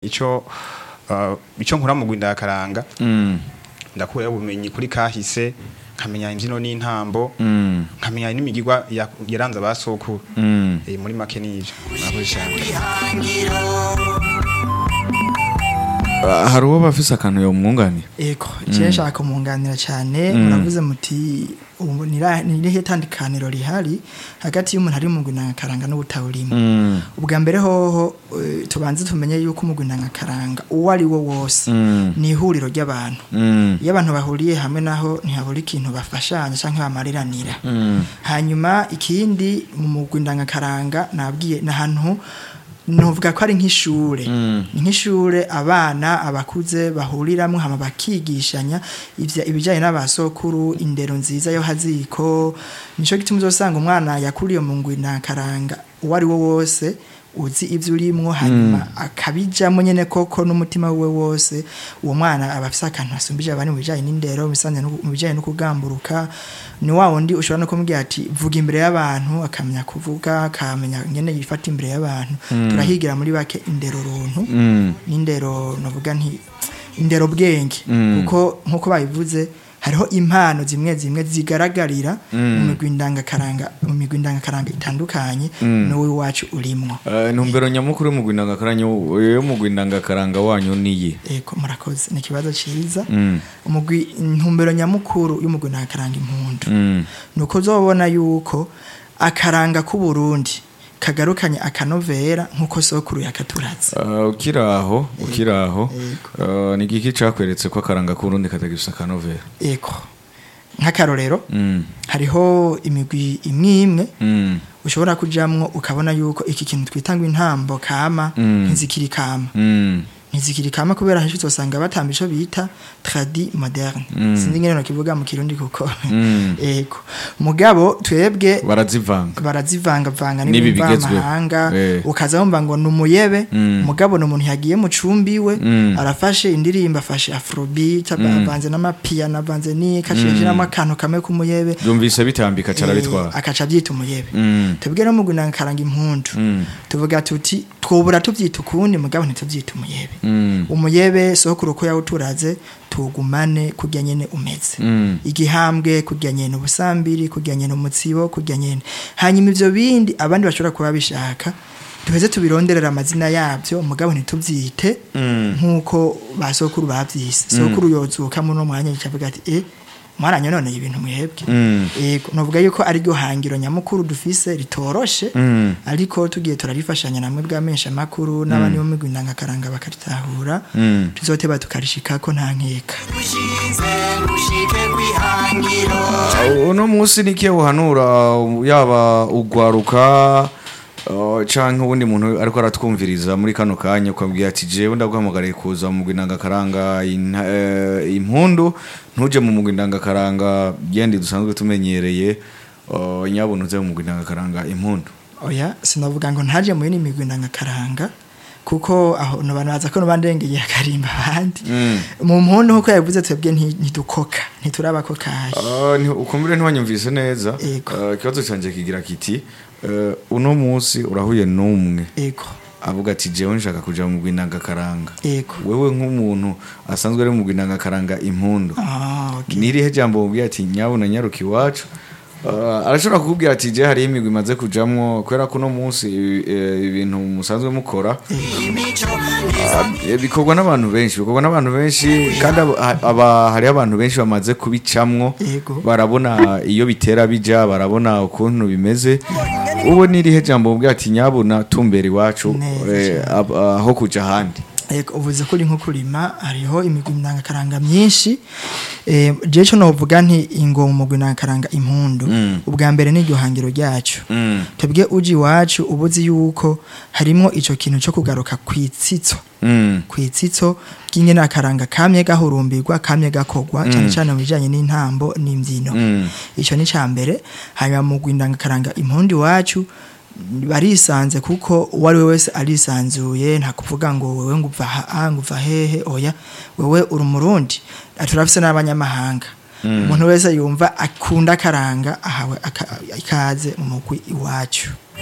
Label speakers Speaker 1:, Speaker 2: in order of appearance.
Speaker 1: ico uh, ico nkura mu gwindakaranga
Speaker 2: Mm.
Speaker 1: ndakurayo ubumenyi kuri kahise nkamenya imbyino n'intambo
Speaker 2: Mm.
Speaker 1: nkamenya n'imigirwa ya- yaranze abasokuru
Speaker 2: Mm.
Speaker 1: Eh, muri make n'ivyo murakoze cyane
Speaker 2: Ah, hari uwo bafise akantu yo mwunganira
Speaker 3: ego je nshaka kumunganira cyane muravuze muti ubu nira- ni irihe tandukaniro rihari hagati y'umuntu ari mu karanga n'ubutawurimo
Speaker 2: Mm.
Speaker 3: ubwa mbere hoho eh, tubanze tumenye yuko karanga uwo ari wo wose
Speaker 2: Mm.
Speaker 3: ni ihuriro ry'abantu
Speaker 2: Mm.
Speaker 3: iyo abantu bahuriye hamwe naho ntihabura ikintu bafashanya cyangwa bamariranira
Speaker 2: Mm.
Speaker 3: hanyuma ikindi mu mugwi ndangakaranga nabwiye ni ahantu nuvuga ko ari nk'ishure
Speaker 2: Mm.
Speaker 3: ni nk'ishure abana abakuze bahuriramwo hama bakigishanya ivya- ibijanye n'abasokuru indero nziza yo haziko nico gituma uzosanga umwana yakuriye mu ngwi ndangakaranga uwo ari wo wose uzi ivyo urimwo hanyuma akabijamo nyene koko n'umutima wiwe wose uwo mwana aba afise akantu asumbije abandi mu bijanye n'indero mu bisanzwe no- mu bijanye no kugamburuka ni wa wundi ushobora no kumubwira ati vuga imbere y'abantu akamenya kuvuga akamenya nyene yifata imbere y'abantu turahigira muri bake indero runtu
Speaker 2: Mm.
Speaker 3: n'indero navuga nti indero bwenge
Speaker 2: Mm.
Speaker 3: kuko nkuko babivuze hariho impano zimwe zimwe zigaragarira mu migwi ndangakaranga mu migwi ndangakaranga itandukanye n'uwo iwacu urimwo
Speaker 2: Eh, intumbero nyamukuru yo mu gwindangakaranga yo mu gwindangakaranga wanyu niyi
Speaker 3: ego murakoze ni ikibazo ciza
Speaker 2: Mm.
Speaker 3: umugwi intumbero nyamukuru y'umugwi ndangakaranga impundu
Speaker 2: Mm.
Speaker 3: nuko uzobona yuko akaranga k'u Burundi kagarukanye akanovera nkuko sokuru yakaturaza
Speaker 2: Ah, ukiri aho ukiri aho
Speaker 3: Yego.
Speaker 2: ah, ni igiki cakweretse ko akaranga k'urundi katagifise akanovera
Speaker 3: ego nk'akarorero
Speaker 2: Mm.
Speaker 3: hariho imigwi imwe imwe
Speaker 2: Mm.
Speaker 3: ushobora kujamwo ukabona yuko iki kintu twita ngo intambo kama
Speaker 2: Mm.
Speaker 3: ntizikiri kama
Speaker 2: Mm.
Speaker 3: ntizikiri kama kubera henshi uzosanga batamba ico bita tradi moderne sinzi ingene nokivuga mu kirundi kuko
Speaker 2: Mm.
Speaker 3: ego mugabo twebwe
Speaker 2: barazivanga
Speaker 3: barazivangavanga
Speaker 2: N'ibi
Speaker 3: n'ibimva
Speaker 2: bigezweho.
Speaker 3: amahanga
Speaker 2: Eh.
Speaker 3: ukaza wumva ngo ni umuyebe
Speaker 2: Mm.
Speaker 3: mugabo ni umuntu yagiye mu cumbi iwe
Speaker 2: Mm.
Speaker 3: arafashe indirimbo afashe afrobeat avanze n'amapiyano avanze n'iki ashiramo akantu kamwe k'umuyebe
Speaker 2: byumvise bitambika carabitwara
Speaker 3: Eh, akaca abyita umuyebe
Speaker 2: Mm.
Speaker 3: twebwe no mu karanga impundu
Speaker 2: Mm.
Speaker 3: tuvuga tuti twobura tubyita ukundi mugabo ntitubyita umuyebe
Speaker 2: Mm.
Speaker 3: umuyebe sokuru ko yawuturaze tugumane kurya nyene umeze
Speaker 2: Mm.
Speaker 3: igihambwe kurya nyene ubusambiri kurya nyene umutsibo kurya nyene hanyuma ivyo bindi abandi bashobora kuba bishaka duheze tubironderera amazina yabyo mugabo ntitubyite nk'uko ba sokuru bavyise sokuru yozuka muri uno mwanya yicavuga ati eh mwaranyononeye ibintu mwebwe
Speaker 2: Mm.
Speaker 3: yego novuga yuko ari ryo hangiro nyamukuru dufise ritoroshe
Speaker 2: Mm.
Speaker 3: ariko tugiye turarifashanya namwe bw'amesha makuru n'abandi bo migwi ndangakaranga bakaritahura
Speaker 2: Mm.
Speaker 3: tuzoteba tukarishikako nta nkeka
Speaker 2: uno munsi niki uhanura yaba ugwaruka uh, canke uwundi muntu ariko aratwumviriza muri kano kanya ukabwira ati jewe ndaguhamagariye kuza mu mugwi ndangakaranga inta- eh, impundu ntuje mu mugwi ndangakaranga byendi dusanzwe tumenyereye uh, nyabuntu uze mu mugwi ndangakaranga impundu
Speaker 3: oya sinavuga ngo ntaje mu yindi migwi ndangakaranga kuko aho no bantu baza ko nobandengeye akarimba abandi
Speaker 2: Mm.
Speaker 3: mu mpundu nkuko yavuze twebwe nti- ntidukoka ntiturabako kahe
Speaker 2: Uh, nti- ukumbure ntiwanyumvise neza
Speaker 3: Ego.
Speaker 2: Uh, ikibazo canje kigira kiti uh, uno munsi urahuye n'umwe
Speaker 3: ego
Speaker 2: avuga ati jewe nshaka kuja mu mugwi ndangakaranga
Speaker 3: ego
Speaker 2: wewe nk'umuntu asanzwe ari mu mugwi ndangakaranga impundu
Speaker 3: ah okay
Speaker 2: nirihe jambo mubwira ati nyabuna nyaruka iwacu Uh, arashobora kukubwira ati je hariho imigwi imaze kujamwo kubera ko uno munsi eh, ibintu musanzwe mukora uh, bikorwa n'abantu benshi bikorwa n'abantu benshi kandi aba- ha- aba hariho abantu benshi bamaze kubicamwo
Speaker 3: Yego.
Speaker 2: barabona iyo bitera bija barabona ukuntu bimeze ubu nirihe jambo mubwira ati nyabuna tumbera iwacu
Speaker 3: Neza
Speaker 2: eh,
Speaker 3: cyane.
Speaker 2: ab- aho kuja ahandi
Speaker 3: Ego uvuze ko uri nko kurima hariho imigwi ndangakaranga myinshi eh je cyo novuga nti ingo mu mugwi ndangakaranga impundu ubwa mbere ni iryo hangiro ryacu
Speaker 2: Mm.
Speaker 3: twebwe uji iwacu ubuzi yuko harimo ico kintu cyo kugaruka kwitsitso
Speaker 2: Mm.
Speaker 3: kwitsitso ry'ingene akaranga kamye gahurumbirwa kamye gakogwa cyane cyane mu bijanye n'intambo n'imbyino
Speaker 2: Mm.
Speaker 3: ico ni ca mbere hanyuma mu gwindangakaranga impundu iwacu barisanze kuko uwo ari we wese arisanzuye nta kuvuga ngo wewe ngo uva ha ngo uva hehe oya wewe uri umurundi turafise n'abanyamahanga umuntu wese yumva akunda akaranga ahawe aka- ikaze mu mugwi iwacu